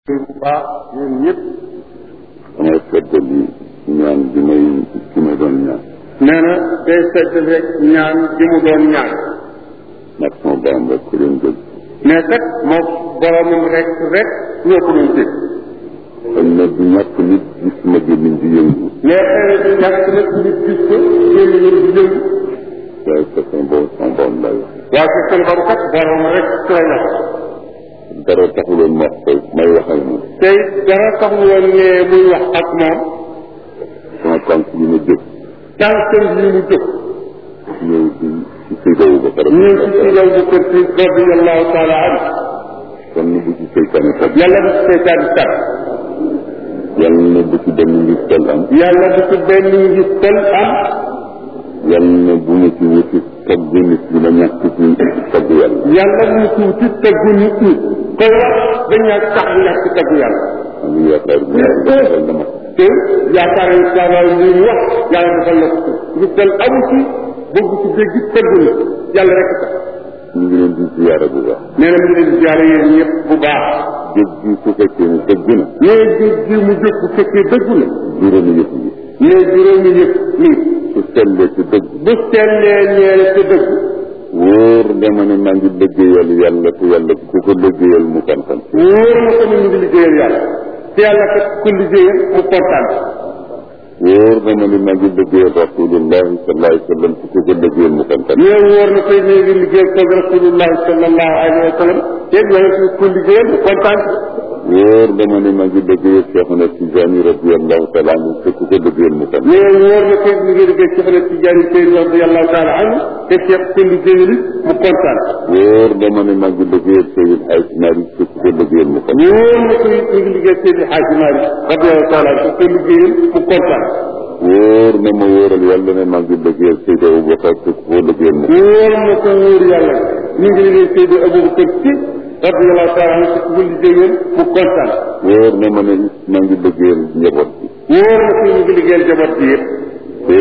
bu baax ñun ñëpp damay feddali ñaan bi may ki ma doon ñaan nee na day sedd rek ñaan ji mu doon ñaan ndax sama borom rek ku leen dégg mais kat moo boromam rek rek ñoo ko doon dégg xëy na du ñàkk nit gis ma gémmiñ di yëngu mais xëy na du ñàkk nag nit gis ko génn ñun di yëngu waaye sa sama borom sama borom lay wax waaye ci seen borom kat borom rek ci lay wax dara taxuloon ma wax koy may wax ak moom tey dara taxul woon ne muy wax ak moom sama tànk yi ma jóg tànkam yi mu jóg ñëw di ci Seydou ba pare ñu ci ci law bu kër si radiallahu taala anhu kon bu ci seytaane tab yàlla bu ci seytaan tat yàlla na bu ci benn ngi tel am yàlla bu ci benn ngi tel am yàlla na bu ma ci wuti togg nit ñi ma ñàkk ci togg yàlla yàlla mu tuuti tëggu nit ñi koy wax dañaa tax ñàkk tëggu yàlla am ngi yaakaar bu yàlla defal na ma te yaakaar yi daal li mu wax yàlla defal la ko ci ñu tel amu ci bëgg ci dégg tëggu na yàlla rek tax ñu ngi leen di ziyaara bu baax nee na mu ngi leen di ziare yéen ñëpp bu baax jóg gi su fekkee ne dëgg na nee jóg gi mu jóg bu fekkee dëggu na juróomi yëf yi nee juróomi yëpp nii su sellee ci dëgg bu sellee ñeel ci dëgg wóor dama ne maa ngi liggéeyal yàlla te yàlla ku ko liggéeyal mu kontaan wóor na ko ne ñu ngi liggéeyal yàlla te yàlla kat ku liggéeyal mu kontaan wóor dama ne maa ngi liggéeyal rasulullahi sallallahu alayhi wa sallam ku ko liggéeyal mu kontaan nee wóor na koy nee ngi liggéeyal ko rasulullahi sallallahu alayhi wa sallam te yàlla ku liggéeyal mu kontaan wóor dama ne maa ngi liggéeyal Cheikhuna Tijani radiyallahu taala anhu te ku ko liggéeyal mu kontaan nee wóor na koy mi ngi liggéey Cheikh na Tidiane Seydi radiyallahu taala anhu te Cheikh ku liggéeyal mu kontaan wóor dama ne maa ngi liggéeyal Seydil Hadj Malick te ku ko liggéeyal mu kontaan wóor na koy mi ngi liggéey Seydi Hadji Malick radiyallahu taala anhu te liggéeyal mu kontaan wóor na ma wóoral yàlla ne maa ngi liggéeyal Seydi Aboubacar te ku ko liggéeyal mu kontaan wóor na ko wóor yàlla mi ngi liggéey Seydi Aboubacar Si radiyallahu taala anhu te ku liggéeyal mu kontaan wóor na ma ne maa ngi liggéeyal njaboot bi wóor na ko mi ngi liggéeyal jaboot bi yëpp te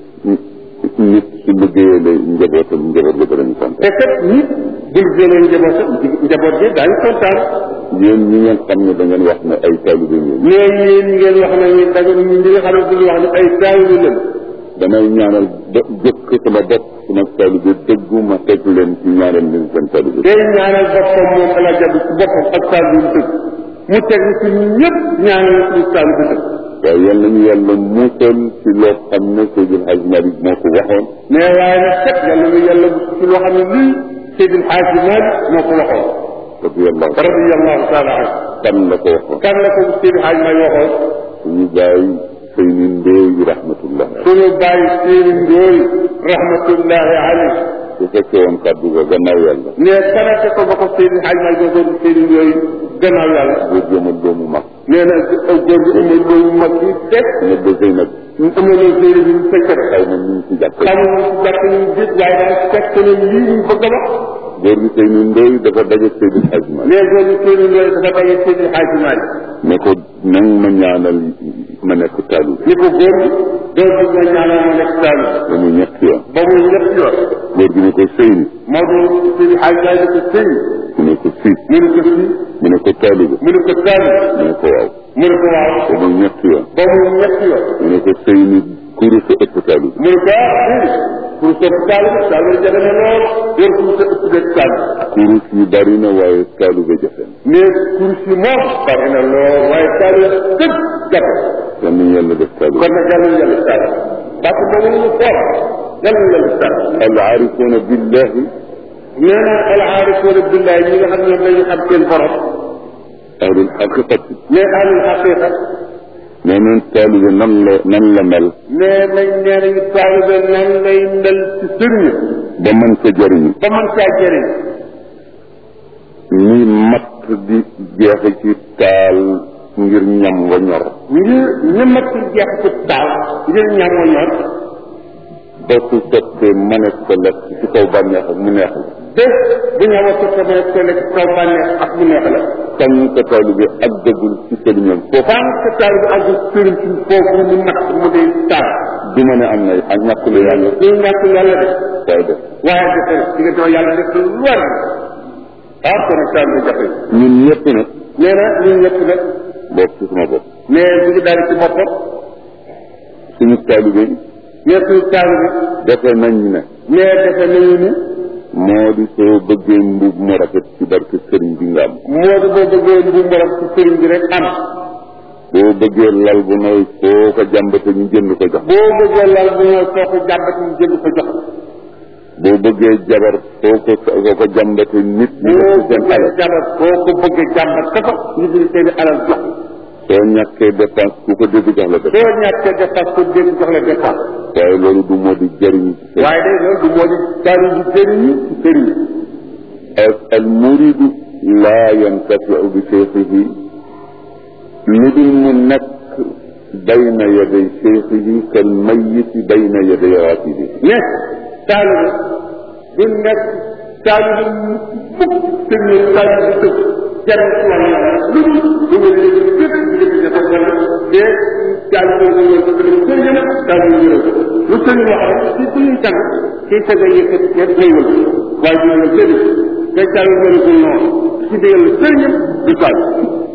nit su liggéeyalee njabootam njaboot la danañ kontaan te kat nit bu liggéeyal njabootam njaboot bi daañu kontaan yéen ñi ngeen xam ne da ngeen wax ne ay taalibe ngeen mais yéen ngeen wax ne ñu daga ñu ñi nga xam ne duñu wax ne ay taalibe lañ damay ñaanal ba jëkk sama bopp sama taalibe dëggu ma teg leen ci ñaanal leen seen taalibe day ñaanal boppam moom ala jabi ci boppam ak taalibe dëgg mu teg ci ñun ñëpp ñaanal suñu taalibe dëgg waaye yal nañu yàlla muusal ci loo xam ne Seydil Hadj Malick moo ko waxoon mais waaye nag kat yàlla na yàlla ci loo xam ne lii Seydil Hadji Malick moo ko waxoon radiyallahu radiyallahu taala anhu kan la ko waxoon kan la ko Seydil Hadji Malick waxoon suñu bàyyi Seyni Ndooy rahmatullah suñu bàyyi Seyni Ndooy rahmatullahi alayhi su fekkee woon kàddu ga gannaaw yàlla ne kanate ko ba ko Seydi Hadji Malick doon Seyni Ndooy gannaaw yàlla boo jëmal doomu mag nee na góor gi amul loolu mag yi teg ne ba Zeynab ñu amee loolu Seydi bi ñu fekk rek xaw ma ñu ngi ci jàpp xamul ci jàpp ñu gis waaye daal fekk na lii ñu bëgg a wax góor gi Seyni Ndooy dafa daje Seydil Hadj Malick mais góor gi Seyni Ndooy dafa daje Seydi Hadji Malick ne ko nang ma ñaanal ma nekk taalibe ni ko góor gi doo bëgg nga ñaanal ma nekk taali ba mu ñetti yoon ba muy ñett yoon góor gi ne ko Seyni moo doon Seydi Hadji Malick ko sëy mu ne ko fii mu ne ko fii mu ne ko taalibe mu ne ko taali mu ne ko waaw mu ne ko waaw ba mu ñetti yoon ba muy ñett yoon mu ne ko Seyni kuru sa ëpp taalibe mu ne ko ah pour sopp taali taali jafe na lool yor pour sa ëpp dëkk taali kurus yi bari na waaye taalibe jafe na mais kursi moom bari na lool waaye taali dëgg jafe yal nañu yàlla def taalibe kon nag yàlla yàlla taali parce que moom ñu foor yàlla yàlla taali al aarifuuna billahi nee na al aarifuuna billahi ñi nga xam ne dañu xam seen borom ahlul xaqiqati mais ahlul xaqiqa nee nañ taalibe nan la nan la mel nee nañ nee nañu taalibe nan lay mel ci sëriñ ba mën sa jëriñu ba mën caa jëriñ ni matt di jeexe ci taal ngir ñam wa ñor ngir ñëmat jeex ci taal ngir ñam wa ñor ba su sottee mënees ko lekk ci kaw bànneex ak mu neex la bés bu ñu amoon sa mën a ko lekk kaw bànneex ak mu neex la tan ka taalibe ak dëggul ci sëriñam foofu fan sa taal bi ak sëriñ ci foofu mu natt mu day taal du ma ne am na ak ñàkk lu yàlla ñu ñàkk yàlla def waaye def waaye defe di nga doo yàlla def lu war ah kon nag taal bi jafe ñun ñëpp nag nee na ñun ñëpp nag bopp ci sama bopp mais bu ngi daal ci boppam suñu taalibe mais suñu taalu bi defe nañ ne mais defe nañu ni moo di soo bëggee mbub mu rafet ci barke sëriñ bi nga am moo di boo bëggee bu morom ci sëriñ bi rek am boo bëggee lal bu nooy foo ko jàmbate ñu jënd ko jox boo bëggee lal bu ñëw soo ko jàmbat ñu jënd ko jox boo bëggee jabar foo ko foo ko jàmbate nit ñi boo def seen bëggee alal jàmbat boo ko bëggee jàmbat ka ko ñu jënd seen i alal jox soo ñàkkee dépense ku ko dégg jox la def soo ñàkkee dépense ko dégg jox la dépense waaye loolu du moo di jëriñu ci sëriñ waaye day loolu du moo di taalu bi jëriñu ci sëriñ al muridu laa yantafiu bi cheikhihi lu dul mu nekk bayna yaday cheikhihi kal mayiti bayna yaday raatibi ne taalu bi du nekk taalu bi mukk sëriñ taalu bi tëb jariñ ci wàllu yàlla lu dul du nga léegi fépp njëkk dafa wala te taalu bi nga ñëw ko sëriñam taalu bi ñëw lu sëriñ wax rek ci ku ñuy tàgg ci sa nga yëkkati kenn ngay wël waaye du nga sëriñ te taalu bi ko noonu ci digal sëriñam du taalu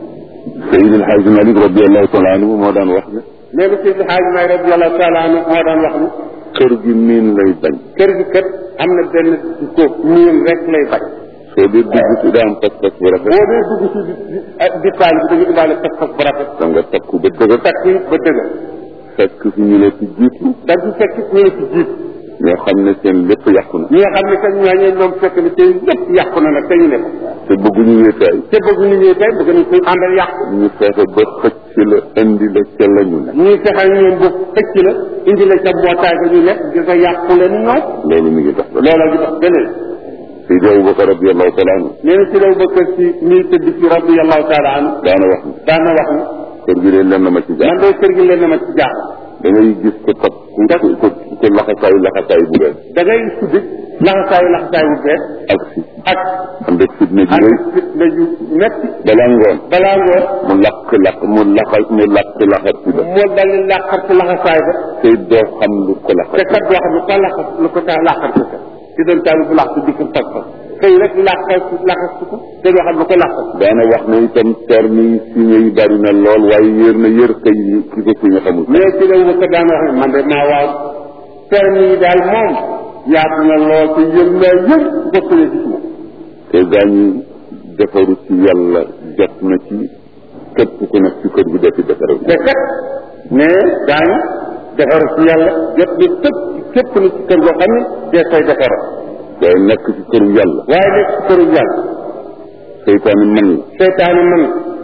Seydi El Hadji Malick radiallahu taala anhu moo daan wax ne léegi Seydi Hadji Maalik radiyallahu taala anhu moo daan wax ni kër gi miin lay bañ kër gi kat am na benn ko miin rek lay bañ soo dee dugg si daa am pas-pas bu rafet boo dee dugg si di di taal bi dañu indaale pas-pas bu rafet da nga takku ba dëgër takk yi ba dëgër fekk fi ñu la ci jiitu da ci fekk ñu la ci jiit ñoo xam ne seen lépp yàqu na ñi nga xam ne kat ñooñee ñoom fekk ne seen lépp yàqu na nag te ñu ne ko te bëgguñu wéetaay te bëgg ñu ñëw tey bëgg nañ koy àndal yàqu ñu fexe ba xëcc la indi la ca la ñu ne ñuy fexal ñoom bu xëcc la indi la ca mbootaay ga ñu nekk di ko yàqu leen ñoom loolu mi ngi dox ba loola gi dox beneen Seydi Aboubacar radiallahu taala anhu nee na si law bëkkër si nii tëdd ci radiyallahu taala anhu daana wax ne daan na wax ni kër gi de lenn ma ci man jaax de kër gi leen na ma ci jaaxal da ngay gis ko tab ku ku ku laxasaayu laxasaayu bu bees da ngay suddi laxasaayu laxasaayu bu bees ak si ak ànd ak fitna ji ak rëy fitna ju metti balaa ngoon balaa ngoon mu lakk lakk mu laxal mu lakk laxat ci ba moo dal di làqar ci laxasaay ba te doo xam lu ko te laxat kat doo xam lu ko laxas lu ko tax làqar ci sa ci doon taal bu làq di ko tag fa xëy rek làqar laxas ko te doo xam lu ko làqas daana wax ne itam terme yi signé yi bari na lool waaye yër na yër kay yi ki ko signé xamul mais ci law ba ko daan wax ne man de maa waaw terme yi daal moom yaatu na lool te yëm naa yëpp bokk na ci moom te gaañi defaru ci yàlla jot na ci képp ku nekk ci kër gi defi defaru te kat mais daañu defar ci yàlla jot na tëpp képp na ci kër goo xam ne dee koy defara waaye nekk ci këru yàlla waaye nekk ci këru yàlla seytaane man la seytaane mën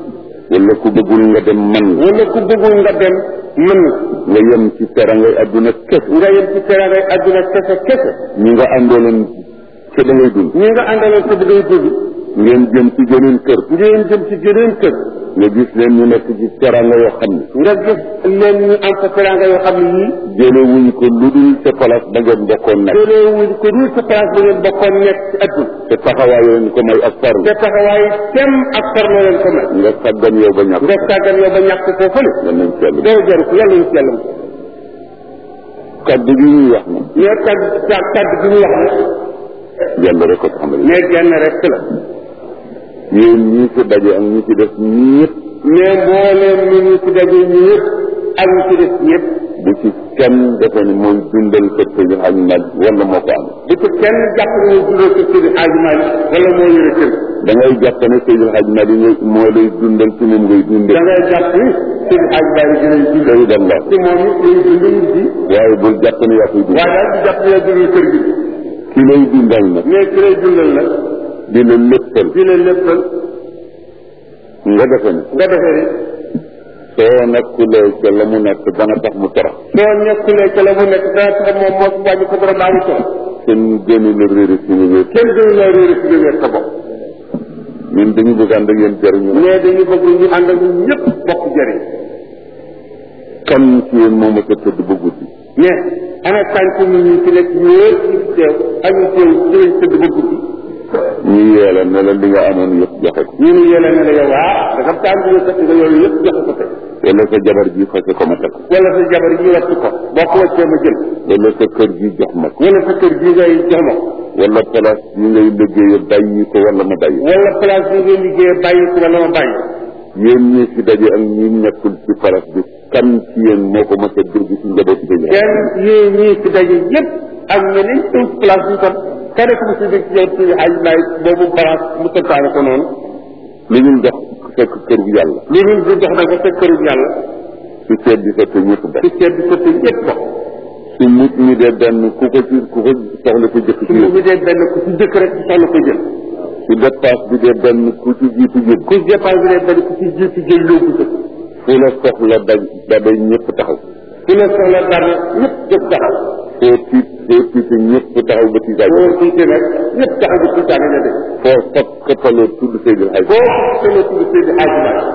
wala ku bëggul nga dem man la wala ku bëggul nga dem mën nga yem ci terangay adduna kese nga yem ci terangay adduna kese kese ñi nga àndooloon ca da ngay dund ñi nga àndaloon sa bëggay dugg ngeen jëm ci geneen kër ngeen jëm ci geneen kër nga gis leen ñu nekk ci teranga yoo xam ne nga gis leen ñu am fa teranga yoo xam ne yii jële wuñ ko lu dul sa place ba ngeen bokkoon nekk jëlee wuñ ko dul sa place ba ngeen bokkoon nekk ci adduna te taxawaay leen ko may ak farlu te taxawaay tem ak farlo leen ko mel nga sàggan yow ba ñàkk nga sàggan yow ba ñàkk foofu ne nga nañ ci yàlla doo jaru ko yàlla ñu ci yàlla kaddu gi ñuy wax na mais kaddu kaddu gi ñu wax ne yàlla rek ko taxamal mais genn rek la yéen ñii fi daje ak ñi ci def ñëpp mais mbooleem ñu ñu ci daje ñu yëpp ak ñu ci def ñëpp bu ci kenn defe ni mooy dundal kër Seydi Hadji Malick wala moo ko am bu ci kenn jàpp ne ñu dundal ko Seydi Hadji Malick wala moo yore kër da ngay jàpp ne Seydi Hadji Malick ngay moo lay dundal ci moom ngay da dundal ngay jàpp ni Seydi Hadji Malick dinañ dundal Seydi Allah ci moom it lay dundal nit yi waaye bul jàpp ne yaa koy dundal waaye daal di jàpp ne yaa dundal kër gi ki lay dundal nag mais ki lay dundal nag di la léppal di la léppal nga defe ne nga defee ni soo nekkulee ca la mu nekk dana tax mu torox soo nekkulee ca la mu nekk dana tax moom moo si wàññi ko dara baaxu toog kenn gënu la réeri suñu wér kenn gënu la réere si wér sa bopp ñun dañu bëgg ànd ak yéen jariñu mais dañu bëgg ñu ànd ak ñun ñëpp bokk jëriñ kan ci yéen moom a ko tëdd ba guddi mais ana tànk nit ñi ci nekk ñëpp ñu ci teew ak ñu teew ci lañ tëdd ba guddi ñu yeela ne la li nga amoon yëpp joxe ko ñu ni yéene ne la yow waa da nga tànk nga kat nga yooyu yëpp joxe ko tey wala sa jabar ji fase ko ma teg ko wala sa jabar ji wattu ko boo ko waccee ma jël wala sa kër gi jox ma ko wala sa kër gi ngay jox ma ko wala place yi ngay liggéeye bàyyi ko wala ma bàyyi wala place bi ngeen liggéeyee bàyyi ko wala ma bàyyi yéen ñi fi daje ak ñi nekkul ci place bi kan ci yéen moo ko mos a dégg ci njaboot bi ñu kenn yéen ñii fi daje yëpp ak ñeneen ñëw ci place bi kon kenn ku mu si dégg ci yow ci xaaj laay boobu place mu tëkkaane ko noonu lu ñu dox fekk kër bu yàlla lu dul di dox na ko fekk këru yàlla su seet di fekk ñëpp bokk ci ceeb bi sotti ñëpp bokk su mut mi dee benn ku ko ci ku ko soxla ko jëkk su ci mu yéen bi dee benn ku ci jëkk rek ci soxla ko jël su dépasse bi dee benn ku ci jiitu jël ku dépense bi dee benn ku ci jiitu jël yóbbu ko fu la soxla daj dabay ñëpp taxaw ku la soxla dara ñëpp jóg taxaw foo tiit foo tiite ñëpp taxaw ba tiitaay boo tiitee nag ñëpp taxaw ba tiitaane na de foo fab xëppaloo tudd Seydil Hadj boo solo tudd Seydi Hadji Malick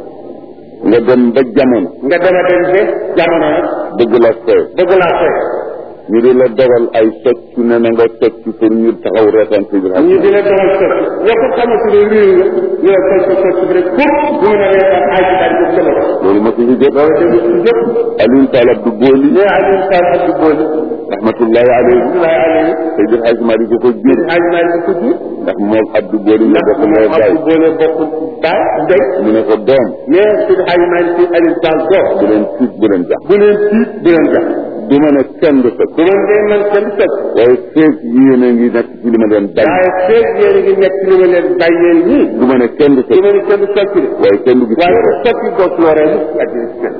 nga dem ba jamono nga dama dem ba jamono nag bëgg la fee bëgg laa fay ñu di la dogal ay socc ne na nga socc pour ñu taxaw reetaan Seydil Hadj ñu di la doxal socc yow ko xamante ne réew nga ñu la socc socc bi rek pour bu mu ne reetaan Hadji Malick ko jëma ko loolu ma fi fi jot loolu dem ci jëpp Alioune Tall Abdou Boli mais Aliou Sall Abdou Boli rahmatullahi alayhi Abdoulaye Aliou Seydil Hadj Malick ko jur Seydi Hadji Malick ko jur ndax moom Abdou Boli la ndax bokk moom ndey baay Abdou Boli bokk baay ndey mu ne ko doom mais Seydi Hadji Malick ci Aliou Sall doom bu leen tiit bu leen jax bu leen tiit bu leen jax du ma ne kenn du socc bu leen dee man kenn socc waaye feeg yéen a ngi nekk ci li ma leen bañ waaye feeg yéen a ngi nekk ci li ma leen bàyyee nii du ma ne kenn du du socc ma ne kenn socc de waaye kenn du gis waaye loolu ku socc doo ci loree mu ci àddina si kenn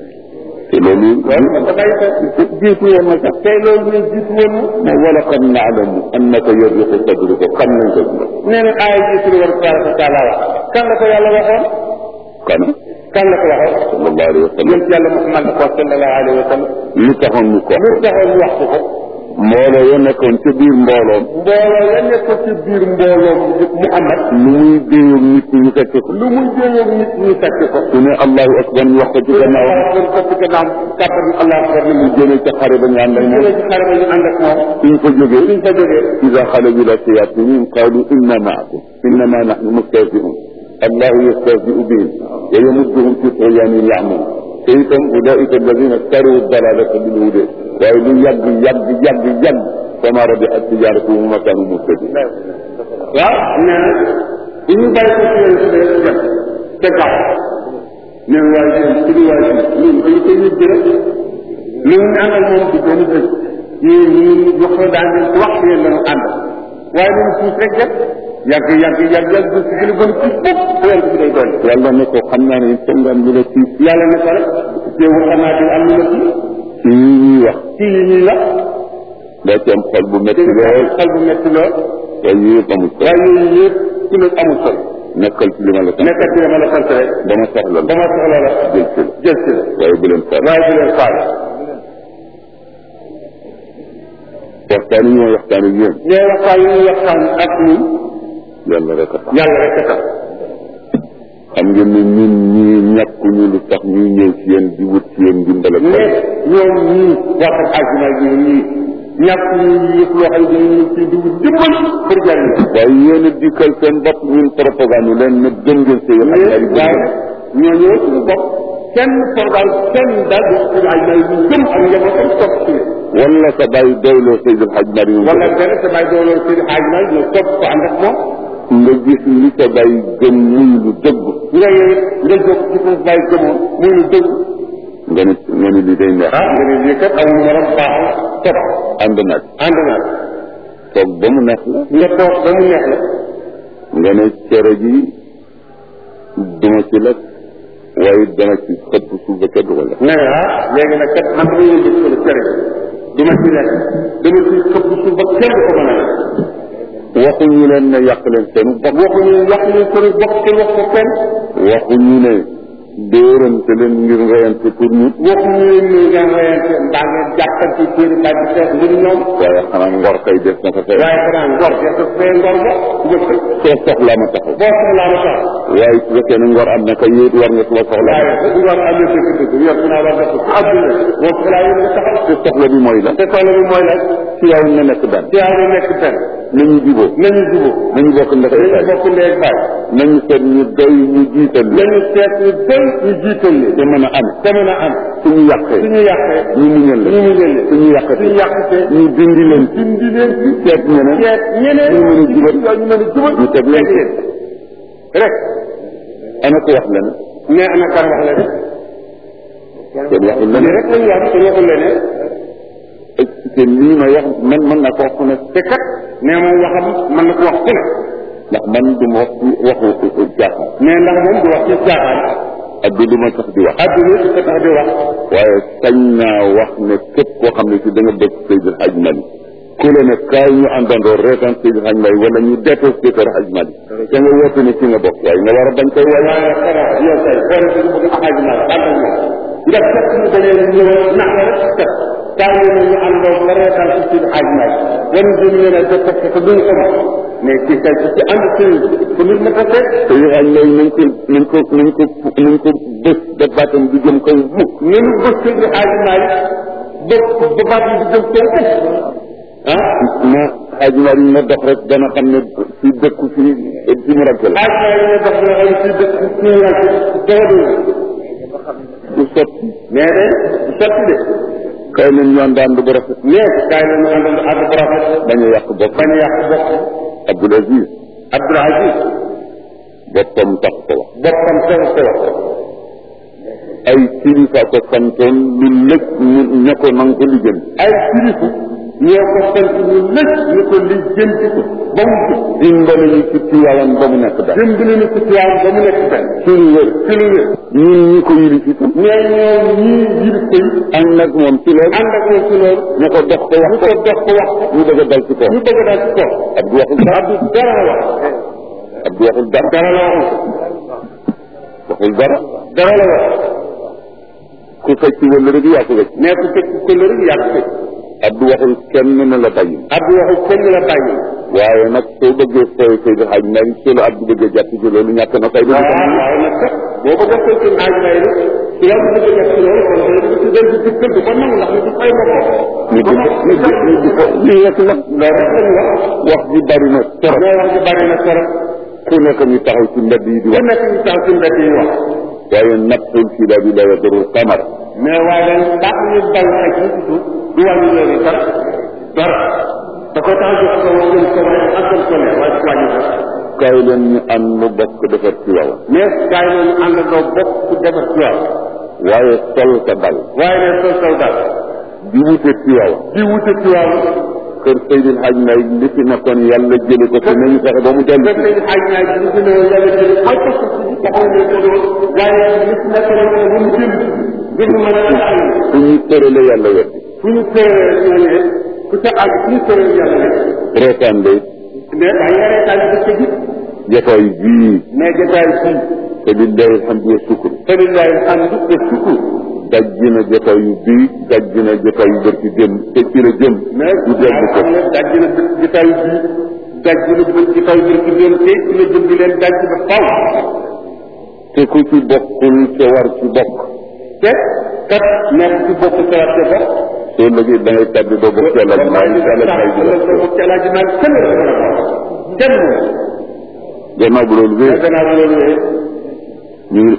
te loolu loolu man dafay fekk jiitu woon na sax tey loolu ñu jiitu woon ma wala qad naalamu annaka yarriqu sadruka xam nañ ko nee na aaya ji suñu war tabaraka wa taala wax kan la ko yàlla waxoon kana kan la ko waxoon sallallahu alayhi wa sallam yonent yàlla Muhammad ko sallallahu alayhi wa sallam lu taxoon mu ko lu taxoon mu wax ko ko mbooloo ya nekkoon ca biir mbooloom mbooloo ya nekk ci biir mbooloo Muhammad lu muy déyoog nit ñi ñu fekk ko lu muy jéeyoog nit ñi fekk ko su ne allahu akbar ñu wax ko ci gannaaw doon ko ci gannaaw kàttan allah akbar ni mu jëmee ca xare ba ñu ànd ak mu moom jëlee ci xare ba ñu ànd ak moom suñ fa jógee suñ fa jógee ida xalaju ila shayatinihim qalu inna maakum innama nahnu mustahzi'un allahu yastahzi'u bihim wa yamudduhum fi tughyanihim ya'maun te itam ulaika alladina staru dalalata bil huda waaye lu yàgg yàgg yàgg yàgg fama rabihat tijaratuhum wa ma kanu muhtadin waaw nee na bu ñu bàyyi ko ci yéen si rek dem te gaaw nee na waaye yéen ci waay si ñun dañu koy yëg rek lu ñu àndal moom du benn bés yéen ñi wax la daan leen ko wax yéen lañu ànd waaye nañu suuf rek dem yàgg yàgg yàgg yàgg bés gën a gën ci fop bu yàgg bi day doon yàlla ne ko xam naa ne foog nga am lu la tiis yàlla ne ko rek teewul xam naa di am lu la ci ci yi ñuy wax ci yi ñuy wax daa ci am xol bu métti dégg nga lool xel bu métti lool waaye yëpp amul solo waaye yooyu yëpp ku nekk amul solo nekkal ci li ma la sant nekkal ci dama la sant rek ba ma soxla la ba ma soxla la jël ci la jël si la waaye bu leen faal waaye bu leen faale waxtaan yi ñoo waxtaan ak yéen nee waxtaan yi ñuy waxtaan ak ñun yàlla rek a tax yàlla rek a tax xam ngeen ne ñun ñii ñàkkuñu lu tax ñuy ñëw ci yéen di wut ci yéen ndimbal ak mais ñoom ñii waxat àjjuma ji ñii ñàkk ñu yëpp loo xam ne dañuy ci dugg dimbal pour jariñ waaye yéen a dikkal seen bopp ñun propagande leen ne gëm ngeen seen xam mais ñaari waaye gëm ñoo ñëw suñu bopp kenn programme kenn daal di suñu aj may ñu gëm ak njabootam topp ci wala sa bàyyi doyloo Seydil Hadj Mari wala benn sa bàyyi dooloo seen aj may ñu topp ko ànd ak moom nga gis li sa bàyyi gëm muy lu dëgg nga yow nga jóg ci foofu bàyyi gëmoon muy lu dëgg nga ne nga ne li day neex ah nga ne lii kat amul morom baaxul topp ànd nag ànd naa toog ba mu neex la nga toog ba mu neex la nga ne cere ji duma ci lekk waaye dana ci xëpp suuf ba kenn du ko lekk ne ah léegi nag kat man dañuy gis ko cere du ma ci lekk dama ci këpp suuf ba kenn du ko mën a lekk waxuñu leen ne yàq leen seen bopp waxuñu wax ñu sori bokk kenn wax ko kenn waxuñu ne dóorante leen ngir reyante pour ñu waxuñu leen ni ngeen reyante mbaa ngeen jàppante seen i bàyyi xeex ngir ñoom waaye xanaa ngor kay def na ko fee waaye xanaa ngor de sa fee ngor ba njëkk soo soxlaa ma taxaw boo soxlaa ma tax waaye su fekkee ne ngor am na kay yéet war nga suma soxlaa waaye bu ngor amee sa dëgg yor naa war def ko àdduna boo soxlaa yéen nga taxaw te soxla bi mooy la te soxla bi mooy la ci yow nga nekk benn ci yaa ngi nekk benn nañu jubóo nañu jubóo nañu bokk ndekay nañu baay bokk ndee ak baay nañu seet ñu doy ñu jiital leen nañu seet ñu doy ñu jiital leen te mën a am te mën a am suñu yàqee suñu yàqee ñu muñal ñu leen muñal leen suñu yàqate suñu yàqatee ñu dindi leen dindi leen ci seet ñeneen seet ñeneen ñu mën a jubal ñu mën a jubal ñu teg leen leen rek ana ko wax leen mais ana kan wax la de kenn waxul lii leen rek lañu wax te waxul leneen expliqué lii ma wax man mën naa ko wax fu ne te kat nee moom waxam mën na ko wax fu ne ndax man du ma wax ci waxu jaaxal mais ndax moom du wax ci caaxaan ak du du ma sax di wax adduna si ko tax di wax waaye sañ naa wax ne képp koo xam ne si da nga bëgg Seydil Hadj Mali ku la ne kaay ñu àndandoo reetaan Seydil Hadj Mali wala ñu détesté Kër Hadj Mali te nga woote ne ci nga bokk waaye nga war a bañ koy waaye waaye xanaa yow kay xool si bëgg a xaaj naa ànd ak moom nga fekk ñu dañee ñëw nax la rek kat saa ñu ne ñu àndoo nga reetaan si si xaaj naa wan jëm leen a def parce que duñ ko wax mais ci kay ci ànd sëriñ ko nit ma tase Seydil Hadj Mali nañ ko nañ ko nañ ko nañ ko bés ba baatam du jëm kaw mukk ñun bës si xaaj naa ba ba baat yi di jëm kaw ah na Hadj Mali na dox rek dana xam ne si dëkku fi fi mu ràgg la xaaj naa yi ne dox na ay si dëkk ci ñu ràgg dara du sotti mais de du sotti de kay leen ñu ànd ànd bu rafet mais kaay la ñu àndal ànd bu rafet bañ a yàq bopp bañ a yàq bopp Abdoul Aziz Abdoul Aziz boppam tax ko wax boppam tax ko wax ay kilifa ko santoon lu lëj ñu ña ko nang ko liggéey ay kilifa ñoo ko sant ñu lëj ñu ko lijjanti ko ba mu jub dimbali ñu ci Tiwaawan ba mu nekk daal dimbali ñu ko Tiwaawan ba mu nekk benn ci lu wér ci lu wér ñun ñi ko yilif itam mais ñoom ñii yilif ko yi ànd nag moom ci loolu ànd ak moom ci loolu ñu ko dox ko wax ñu ko dox ko wax ñu bëgg a dal ci kaw ñu bëgg daal ci kaw Abdou waxul dara Abdou dara la wax Abdou waxul dara dara la wax waxul dara dara la wax ku fecc wala rek yaa ko wecc mais ku fekk ko la rek yàq ko Abdou waxul kenn ne la bàyyi Abdou waxul kenn la bàyyi waaye nag soo bëggee fooy Seydi Hadj Malick soo la Abdou bëggee jàpp ci loolu ñàkk na fay waaw waaw nag kat boo ko defee ci naaj may rek ci la bëgg a def ci loolu kon day dugg ci del ci kër du ko nangu ndax ñu du fay boppam ñu di ko ñu di ñu di ko lii rek la loolu rek lañu wax wax ji bari na trop mais wax ji bari na trop ku nekk ñu taxaw ci mbedd yi di ku wax nekk ñu tax ci mbedd yi wax waaye naqul ci la bi la yadurul qamar mais waaye dañ ndax ñu dal ak ñu ci suuf du wàññi loolu dara dara da ko tax jox ko wax jëm ko waaye àggal ko ne waaye du wàññi dara kaay leen ñu ànd mu bokk defar ci waaw mais gars yi ñu àndandoo bokk ku defar ci waaw waaye sol ka dal waaye ne sol sol dal di wute ci waaw di wute ci waaw kër Seydil Hadj Malick li fi nekkoon yàlla jële ko fi nañu fexe ba mu dellu te tey xaaj naa ci li gën a yàlla jël mooy ko ko ci taxaw ne ko doon waaye li ci nekk rek ba mu jël gën a mën a taxaw fu ñu tërale yàlla wet fu ñu tëree ñooñu de ku ca àgg fu ñu tëree yàlla de reetaan de mais daa nga reetaan bi ko gis jotaay bii mais jotaay fii te billahi alhamdu wa sukkur falillahi alhamdu wa sukkur dajji na jotaay yu bii dajji na jotaay yu bër ci jëm te ci la jëm mais du dellu ko xam ne daj na jotaay bii daj na jotaay bi ci leen te ci la jëm di leen daj ba faw te ku ci bokkul te war ci bokk te kat nekk ci bokk sa war te bokk soo lëgee da ngay tàbbi ba bokk yàlla bi maa ngi yàlla may di la bokk yàlla ji naan kenn la mën a bokk kenn gannaaw bu loolu wéy gannaaw loolu wéy ñu ngi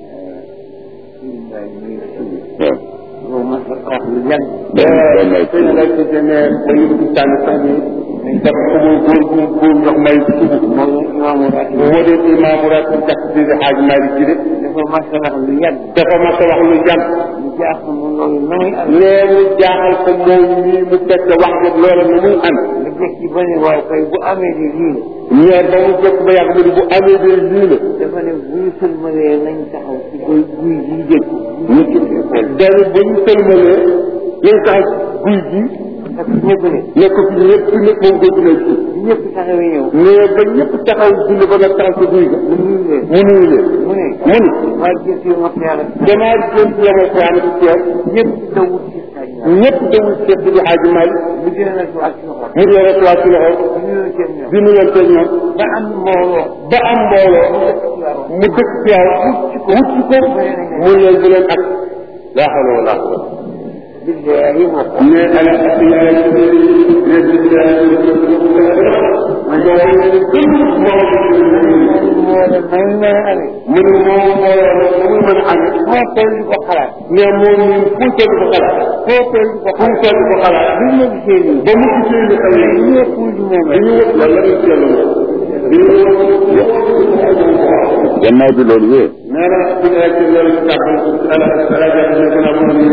waaw moom ma wax lu yàgg doon doon nay sëñ la ci dene ba ñu ci tànn sax ni dafa ko muy góor gu góor ndox may sugu moom imaamu rat moo dee imaamu rat jàpp si xaaj Maalik ji de dafa mas a wax lu yàgg dafa mas a wax lu jàmm lu jaaxal mu loolu na muy am nee mu jaaxal ko moom mii mu fekk wax dëgg loola nu muy am nga jëkki ba ne waaye koy bu amee di lii ñeer ba mu jëkk ba yàgg mu ne bu amee de lii la dafa ne bu ñu sëlmalee nañ taxaw ci guy guy yi dégg ñu ci xool dañu ba ñu sëlmalee lañ tax guy gi parce que ñëpp ne nekk fi ñëpp nekk moom góor gi ci ñëpp taxawee ñëw mais ba ñëpp taxaw julli ba nga taxaw ci guy ga mu nuyu leen mu nuyu leen mu ne mu ni waa gis yu ma yàlla damaa jëm ci yamal xiyaama ci teew ñëpp dawut ci sañ ñëpp dawul seet di Xaaji Maalik mu dina nag ak ci loxo mu dee rek waa ci loxo bu ñu seen ñoom di nuyante ñoom ba am mbooloo ba am mbooloo mu dëkk teew wut ci ko mu leen bu leen ak laa xawla wala quwwata billaahi moo ko ne ala asiyaay ne billahi ma jaay gën moo moo ne may mën a amee mu ne moo moo mu mën a amee moo toll di ko xalaat mais moom ñun fu toll ko xalaat foo toll di ko fu mu toll ko xalaat bu ma gisee nii ba mu gisee ni xew yi ñëpp di moom dañu wut yàlla ñu ci yàlla gannaaw bi loolu wee nee na bu ñu ci loolu ci tàbbal ala ala jàpp ne gën a mën a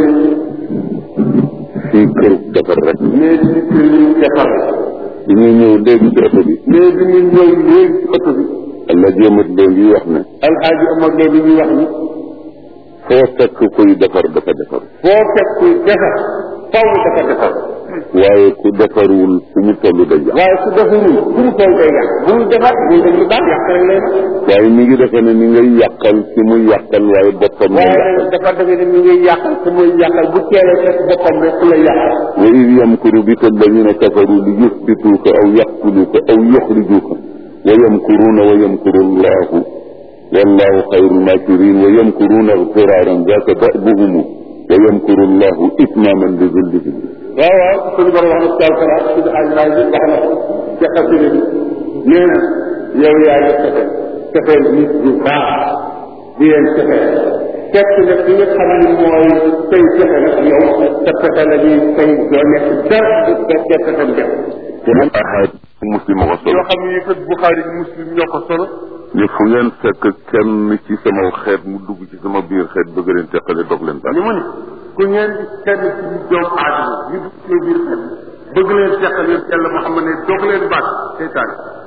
fii kër defar rek mais ci kër yi defar bi ñuy ñëw léegi ci oto bi mais bi ñu ñëw léegi ci oto bi alla jéemat loo ngi wax ne alxaaji Omar Lo bi ñuy wax ni foo fekk kuy defar dafa defar foo fekk kuy defar faw dafa defar waaye ku defarul fu mu toll day yàq waaye su defarul fu mu toll day yàq bu mu defar bu def lu baax yàq rek lay def waaye mi ngi defe ne ni ngay yàqal ci muy yàqal waaye boppam la waaye yàqal dafa defe ne mi ngi yàqal ku muy yàqal bu teelee fekk boppam rek ku la yàqal wa id yamkuru bika alladina kafaru li yusbituuka aw yaqtuluuka aw yuxrijuuka wa yamkuruuna wa yamkuru allahu wallahu xayru lmakirin wa yamkuruuna firaaran zaka dabuhumu wa yamkuru allahu itmaman li zullihim waaw waaw suñu borom wax na taal kara suñu ajlaay bi wax na ko ca xasida bi nee na yow yaa ngi fexe fexeel nit ñu baax di leen fexe fekk nag li nga xam ni mooy say fexe nag yow sa fexe la ñuy say doo nekk dara du fekk fexem def ahad muslim a ko solo yoo xam ne kat Buxaari muslim ñoo ko solo ne fu ngeen fekk kenn ci sama xeet mu dugg ci sama biir xeet bëgg leen teqale dog leen ni mu ni ku ngeen di kenn ci ñu doomu aadama ñu dugg ci biir xel bëgg leen teqal yéen yàlla Muhammad ne dog leen baat seytaan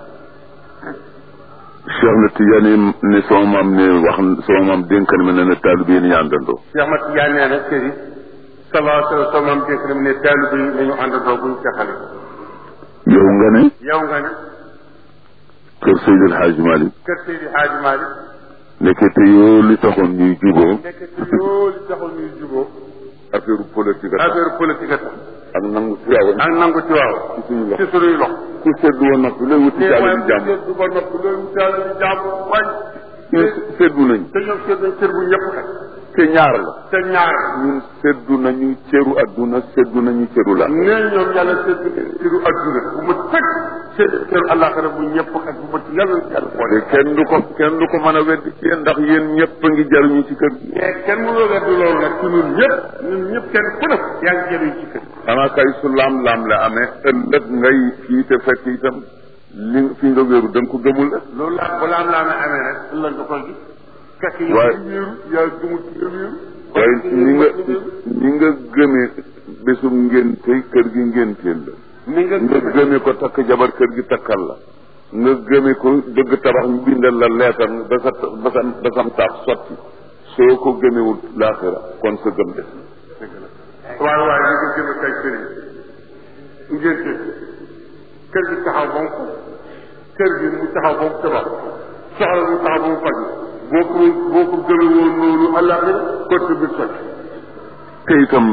Cheikh na Tidiane ne sama maam ne wax sama maam dénkan ma ne na taalibe yi ni ñu àndandoo Cheikh Ahmad Tidiane nee na kër yi salaa sallam sama maam dénk na mu ne taalibe yi nañu àndandoo buñ teqale yow nga ne yow nga ne kër Seydil Hadj Malick kër Seydi Hadji Malick nekkete yoo li taxoon ñuy juboo nekk ci loolu taxul ñuy juboo affaire politique a tax affaire politique a tax ak nangu si waaw ak nangu ci waaw ci suñu loxo ci suñuy loxo ku seddu woon noppi lay wuti te jàll waaye di mu jàmm seet du ba nopp loolu mu seet di jàmm wañ ñun seddu nañ te ñoom seet nañ cër bu ñëpp xaj te ñaar la te ñaar ñun seddu nañu cëru adduna seddu nañu cëru la nee ñoom yàlla seet cëru adduna bu ma tëg seet cëru àllaaxira bu ñëpp xaj bu ma ci yàlla yàlla te boole kenn du ko kenn du ko mën a weddi ci yéen ndax yéen ñëpp a ngi jaruñu ci kër gi mais kenn mënoo weddi loolu nag ci ñun ñëpp ñun ñëpp kenn ku ne yaa ngi jëriñ ci kër xanaa kay su laam-laam la amee ëllëg ngay fii te fekk itam li fi nga wéeru da nga ko gëmul la loolu laa balaa am laa ne amee rek ëllëg nga koy gis fekk yow Waaye- ci wéeru yaa gëmul ci nga wéeru waaye ni nga ni nga gëmee bésum ngénte kër gi ngénteel la ni nga nga gëmee ko takk jabar kër gi takkal la nga gëmee ko bëgg tabax ñu bindal la leetar ba sa ba sa ba sam taax sotti soo ko gëmewul laaxira kon sa gëm des waaye waaye li nga gën a kay sëriñ ngénte kër gi taxaw ba mu faj kër gi mu taxaw ba mu tabax soxla mu taxaw ba mu faj boo ko boo ko gëme woon noonu àllaaxira côté bi soj te itam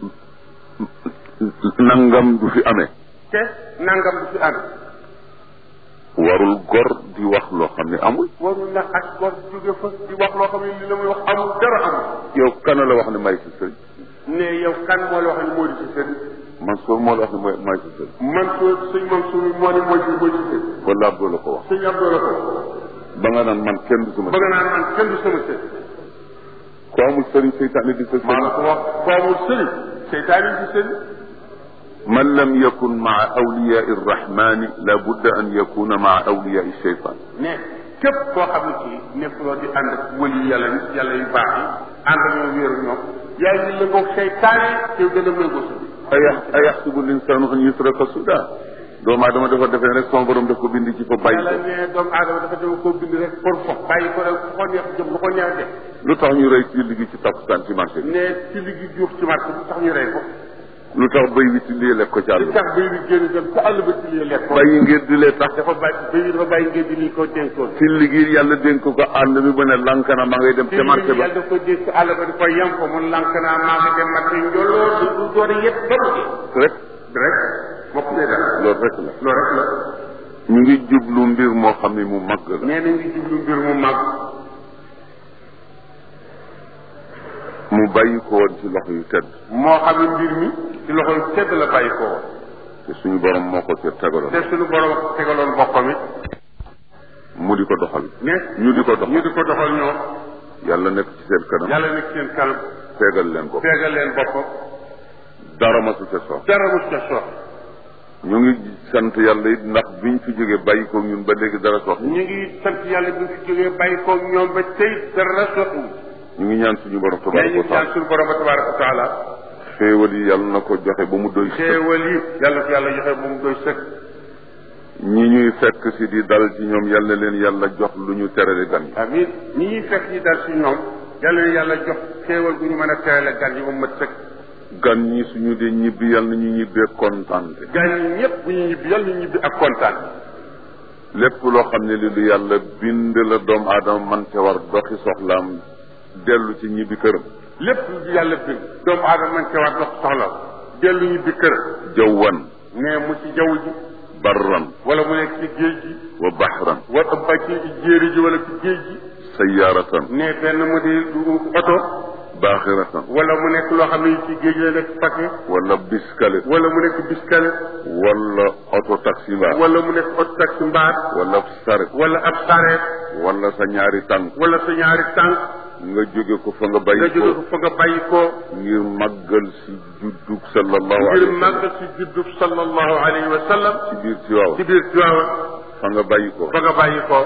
nangam du fi amee te nangam du ci ànd warul gor di wax loo xam ne amul warul nag ak gor jóge fa di wax loo xam ne li la muy wax amul dara amul yow kana la wax ne may si sëriñ ne yow kan moo la wax ne moo di ci sëriñ Mansour moo la wax ne mooy may si sëriñ man soo sëñ Mansour moo ne mooy ci mooy ci sëriñ wala Abdou la ko wax sëñ Abdou la ko ba nga naan man kenn du sama bëgg naa man kenn du sama sëriñ ko amul sëriñ seytaane di sa maa la sëriñ ko wax ko amul sëriñ seytaane ci sëriñ man lam yakun maa awliyaa irrahmani la budda an yakuna maa awliyaa sheytan ne képp koo xam ne kii nekkuloo di ànd ak wëli yàlla nit yàlla yu baax yi ànd ak ñoom wéeru ñoom yaa ngi lëngoog seytaane te dana méngoo sa biir aya ayaxsibu linsaanu an yutraka suda doomu aadama dafa defee rek son borom daf ko bind ci fa bàyyi yàlla ko ne doomu aadama dafa dama koo bind rek pour fox bàyyi ko rek fu ko neex jëm lu ko neex def lu tax ñu rey ci liggéey ci takkusaan ci marché bi ne ci ligi juux ci marché bu tax ñu rey ko lu tax béy wi ci lii lekk ko ci àll li bi tax béy bi génn dem ci àll ba ci lii lekk ko bàyyi ngir di lee tax dafa bàyyi béy bi dafa bàyyi ngeen di lii ko dénkoon ci liggéey yàlla dénk ko ànd bi ba ne lank na ma ngay dem ci ca marché ba yàlla daf ko dénk ci àll ba di ko yem ko mun lank naa maa ngi dem marché njoloo du du door yëpp ba mu rek rek bokk ne dara loolu rek la loolu rek la ñu ngi jublu mbir moo xam ne mu mag la nee na ngi jublu mbir mu mag mu bàyyi ko woon ci loxo yu tedd moo xam ne mbir mi ci loxo yu tedd la bàyyi ko woon te suñu borom moo ko ca tegaloon te suñu borom tegaloon boppam it mu di ko doxal ne ñu di ko doxal ñu di ko doxal ñoom yàlla nekk ci seen kanam yàlla nekk seen kanam tegal leen ko feegal leen boppam dara masu ca sox dara mu ca sox ñu ngi sant yàlla it ndax biñ fi jógee bàyyi ko ñun ba léegi dara sox ñu ngi sant yàlla bi fi jógee bàyyi ko ñoom ba tey dara soxu ñu ngi ñaan suñu borom mais ñu tabaraka wa ngi ñaan taala suñu borom tabaraka wa taala xéewal yi yàlla na ko joxe ba mu doy sëkk xéewal yi yàlla ko yàlla joxe moom doy sëkk ñi ñuy fekk si di dal ci ñoom yàlla na leen yàlla jox lu ñu terale gan yi amin ñi ñuy fekk ñi dal si ñoom yàlla na yàlla jox xéewal gu ñu mën a teerale gan yi moom mat sëkk gan ñi suñu dee ñibbi yàlla na ñu ñibbee kontaante gan yi ñëpp bu ñu ñibbi yàlla ñu ñibbi ak kontaan lépp loo xam ne li lu yàlla bind la doomu aadama man ca war doxi soxlaam dellu ci ñibbi këram lépp lu yàlla bind doomu aadama man ca war dox soxla dellu ñibbi kër jawwan mais mu ci jaww ji barran wala mu nekk ci géej gi wa bahran wala ba ci jéeri ji wala ci géej gi sayyaratan ne benn mu di du oto baaxiratan wala mu nekk loo xam ne ci géej la nekk paquet wala biskale wala mu nekk biskale wala auto taxi mbaa wala mu nekk oto taxi mbaar wala saret wala ab sareet wala sa ñaari tànk wala sa ñaari tànk nga jóge ko fa nga nga bàyyi jóge ko ko fa nga bàyyi ko ngir màggal si juddug sallallahu ngir alayhi wa sallam màggal si juddub sallallahu alayhi wa sallam ci biir ci waaw ci biir Tiwaawan fa nga bàyyi ko fa nga bàyyi ko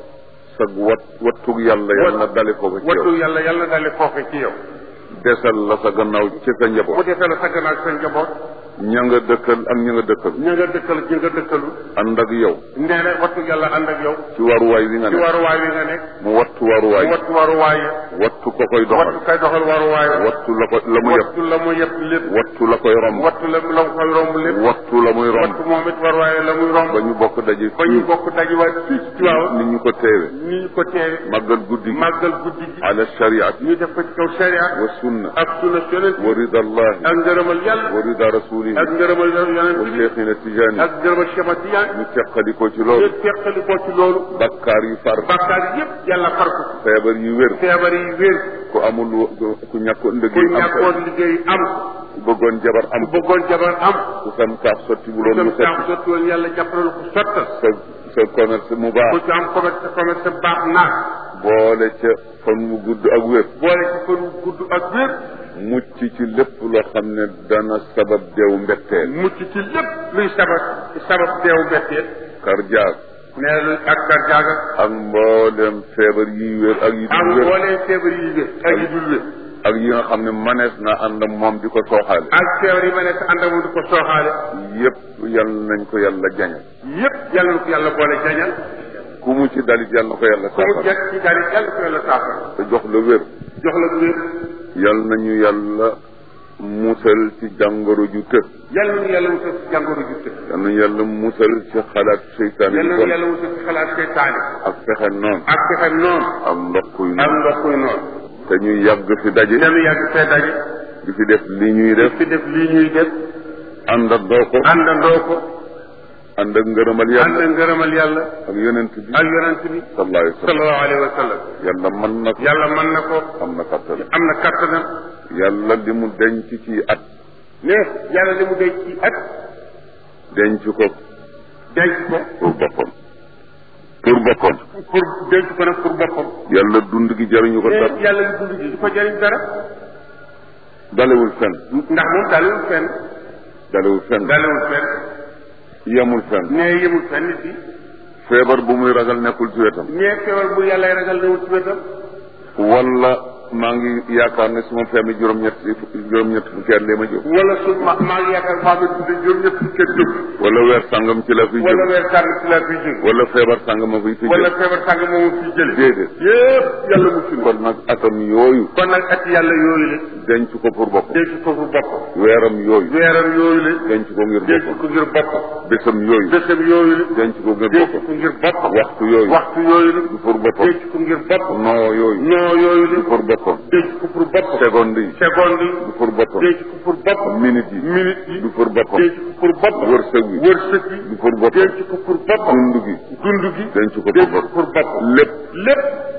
sag wat wattug yàlla yàlla na dale ko ba ci wattu yow yàlla yàlla dale foofe ci yow desal la sa gannaaw ci sa mu njaboot defee la sa gannaaw sa njaboot ña nga dëkkal ak ña nga dëkkal ña nga dëkkal ña nga dëkkalu ànd ak yow nee na wattu yàlla ànd ak yow ci waruwaay wi nga ci ne waruwaay wi nga nekk mu wattu waruwaay mu wattu waruwaay ya wattu ko koy wattu doxal kay doxal waruwaay wa wattu la ko la mu yëpp wattu la mu yëpp lépp wattu la koy romb wattu la la mu koy romb lépp wattu la muy romb wattu moom it waruwaay la muy romb ba ñu bokk daje ba ñu bokk dajiwaat fii ci Tiwaawan ni ñu ko teewe ni ñu ko teewe màggal guddi gi màggal guddi gi ala shariati ñu def ko ci kaw sharia wa sunna ak sunna yonent wa rida allahi ak ngërëmal yàlla wa rida rasulihi ak ngërëmal yonent wa bi cheikhina tijani ak ngërëmal Cheikh Tijaan ñu teqali ko ci ñu loolu teqali ko ci loolu bakkaar yi far bàkkaar yépp yàlla far ko feebar yi wér feebar yi wér ku amul wo- ku ñàkkoon ku liggéey am ñàkkoon liggéey am ku bëggoon jabar am ku bëggoon jabar am ku sam kaaf sotti bu ku loolu sam mu saam sotti sotti woon yàlla jàppale ko sottal sa sa commerce mu ku baax ci am commerce commerce baax naat boole ca fan mu gudd ak wér boole ci fan wu gudd ak wér mucc ci lépp loo xam ne dana sabab deew mbetteel mucc ci lépp luy sabab sabab deewu mbetteel cardiaque nee lu ak garjaaga ak mboolem feebar yi wér ak yi ak dul wér mbooleem feebar yi wér ak yi dul wér ak yi nga xam ne manees na ànd ak moom di ko sooxaale ak feebar yi ma ne sa ànd ak moom di ko sooxaale yépp yal nañ ko yàlla jañal yépp yàlla na ko yàlla boole jañal ku mu ci dalit yal na ko yàlla ku mu saafara jekk ci daal yàlla ko yàlla saafara te jox la wér jox la wér yal nañu yàlla musal ci jàngoro ju të yàlla na yàlla musal ci jàngoro ju tëdd yal nañu yàlla musal ci xalaat seytaane yàlla yu na bon yàlla musal ci xalaat seytaane ak fexe noonu ak pexem noonu ak ndox kuy ak noonu ndox kuy noonu te ñuy yàgg fi daje danu yàgg fee daje di fi def li ñuy def fi def lii ñuy def àndandoo ko àndandoo ko ànd ak ngërëmal ànd yàlla ak ngërëmal yàlla ak yonent bi ak yonent bi sallallahu alayhi wa sallam sallallahu alayhi wa sallam yàlla mën na ko yàlla mën na ko am na kattan am na kattanam yàlla li mu denc ci at ne yàlla li mu denc ci at denc ko denc ko pour boppam pour boppam pour denc ko nag pour boppam yàlla dund gi jariñu ko ne dara yàlla li dund gi du ko jëriñ dara dalewul fenn ndax moom dalewul fenn dalewul fenn dalewul fenn yemul fenn ne yemul fenn nit yi feebar bu muy ragal nekkul ci wetam ne feebar bu yàlla ragal newul ci wetam wala maa ngi yaakaar ne su ma feemee juróom-ñett juróom-ñett fukki at lee ma jóg wala su ma maa ngi yaakaar maa ngi tudd juróom ñett fukki at jóg wala weer sàngam ci la fiy wala jóg weer sàng ci laa fiy jóg wala feebar sàngam ma fiy fi wala jóg feebar sàng moomu fiy jële déedéet yépp yàlla mu fi kon nag atam yooyu kon nag at yàlla yooyu la denc ko pour boppam denc ko pour boppam weeram yooyu weeram yooyu la denc ko ngir denc boppam ko ngir boppam bésam yooyu bésam yooyu la denc ko ngir denc boppam ko ngir boppam waxtu yooyu waxtu yooyu la du pour boppam denc ko ngir boppam noo yooyu noo yooyu la du pour boppam denc ko pour boppam seconde yi seconde yi du pour boppam denc ko pour boppam minute yi minute yi du pour boppam denc ko pour boppam wërsëg wi wërsëg yi du pour boppam denc ko pour boppam dund gi dund gi denc ko pour denc ko boppam pour boppam lépp lépp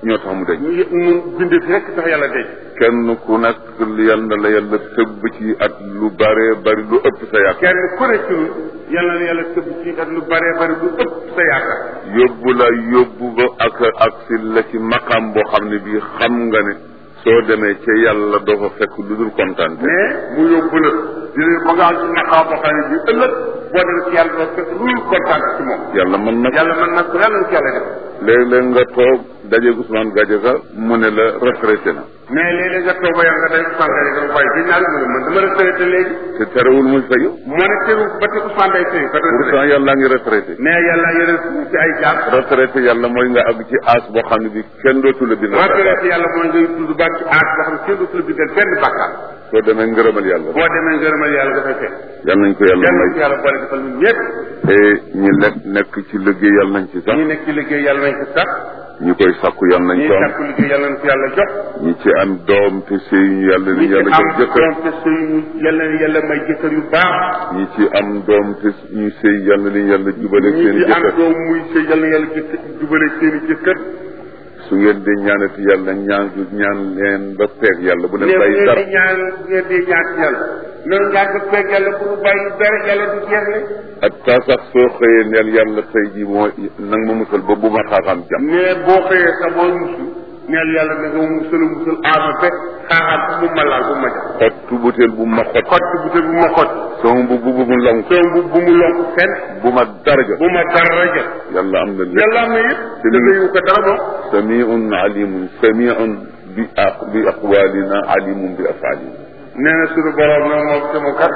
ñoo tax mu deñ ñu mu bindee fi rek tax yàlla denc kenn ku nekk yal na la yàlla tëbb ci at lu bare bari lu ëpp sa yaakaar kenn ku ne ci ñun yàlla na yàlla tëbb ci ak lu bare bari lu ëpp sa yaakaar yóbbu la yóbbu ba ak ak si la ci maqam boo xam ne bii xam nga ne soo demee ca yàlla doo fa fekk lu dul kontaan mais mu yóbbu la di leen ba nga am ci naqaa boo xam ne bii ëllëg boo demee ci yàlla doo fekk lu dul kontaan ci moom yàlla mën na yàlla mën nag ko yàlla na ci yàlla def léeg-léeg nga toog dajeeg Ousmane Gadiaga mu ne la retraité na mais léeg-léeg nga toog ba yàlla nga day Ousmane Gaye nga waaye bi ñaari mu ne man dama retraité léegi te terewul muy fayu moo ne teru ba te Ousmane day sëy ka doon pourtant yàlla ngi retraité mais yàlla yeneen suuf ci ay jaar retraité yàlla mooy nga àgg ci âge boo xam ne bi kenn dootu la bindal retraité yàlla mooy ngay dund ba ci aat boo xam ne kenn dootu la bindal benn bàkkaar soo demee ngërëmal yàlla boo demee ngërëmal yàlla dafay fekk yal nañ ko yàlla yàlla may ci yàlla boole defal ñun ñëpp te ñi nekk nekk ci liggéey yàlla nañ ci sax ñi nekk ci liggéey yàlla nañ ko sax ñi koy sàkku yàlla nañ ñi ko am sàkku liggéey yàlla nañ ko yàlla jox ñi ci am doom te sëy ñu yàlla ñi li ci yàlla am jox jëkkër doom te sëy ñu yàlla na yàlla may jëkkër yu baax ñi ci am doom te ñu sëy yàlla li yàlla jubale ñi seen ci am jëkkër doom muy sëy yàlla na yàlla jëkkër jubale seen i jëkkër su ngeen di ñaanati yàlla ñaan ñaan leen ba peeg yàlla bu ne leen bu bàyyi ngeen dara di ñaan bu ngeen di ñaan ci yàlla noonu ñaan ba fekk yàlla bu ñu bàyyi dara yàlla du jeexle ak taa sax soo xëyee neel yàlla tey ji moo nang ma musal ba bu ma xaaxaam jàmm mais boo xëyee sa boo musul neel yàlla na nga musal musal aama be xaaxaat bu mu ma laal bu ma jax xottu butéel bu ma xott xott bu te bu ma xott sama bu bu mu lonk soo bu bu mu lonk fenn bu ma daraja bu ma dara jot yàlla am na lépp yàlla am na yëpp te da nga yu ko dara moom samiun alimun samiun bi aq bi aqwalina alimun bi afalina nee na suñu borom nag moom sama kat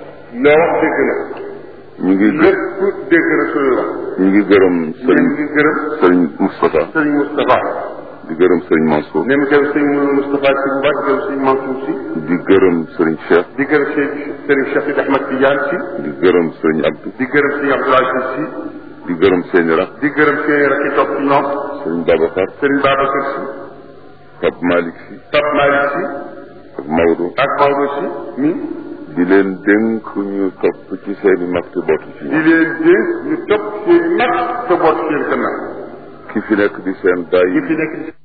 loo wax dégg na ñu ngi gë- lépp dégg na suñu wax ñu ngi gërëm ñu sëriñ ngi gërëm sëriñ Moustapha sëriñ Moustapha di gërëm sëriñ Mansour ne mu gërëm sëriñ Moustapha si bu baax gërëm sëriñ Mansour si di gërëm sëriñ Cheikh di gërëm sëriñ sëriñ Cheikh Sidi Ahmad Tidiane si di gërëm sëriñ Abdou di gërëm sëriñ Abdoul Aziz si di gërëm seeni rak di gërëm seen rakk yi topp ci ñoom sëriñ Babacar sëriñ Babacar si Pape Malick si Pape Malick si ak Maodo ak Maodo si mi di leen dénk ñu topp ci seeni mag te bootu ci di ñoom leen dénk ñu topp seen i mag te boot seen gannaaw ki fi nekk di seen baay yi fi nekk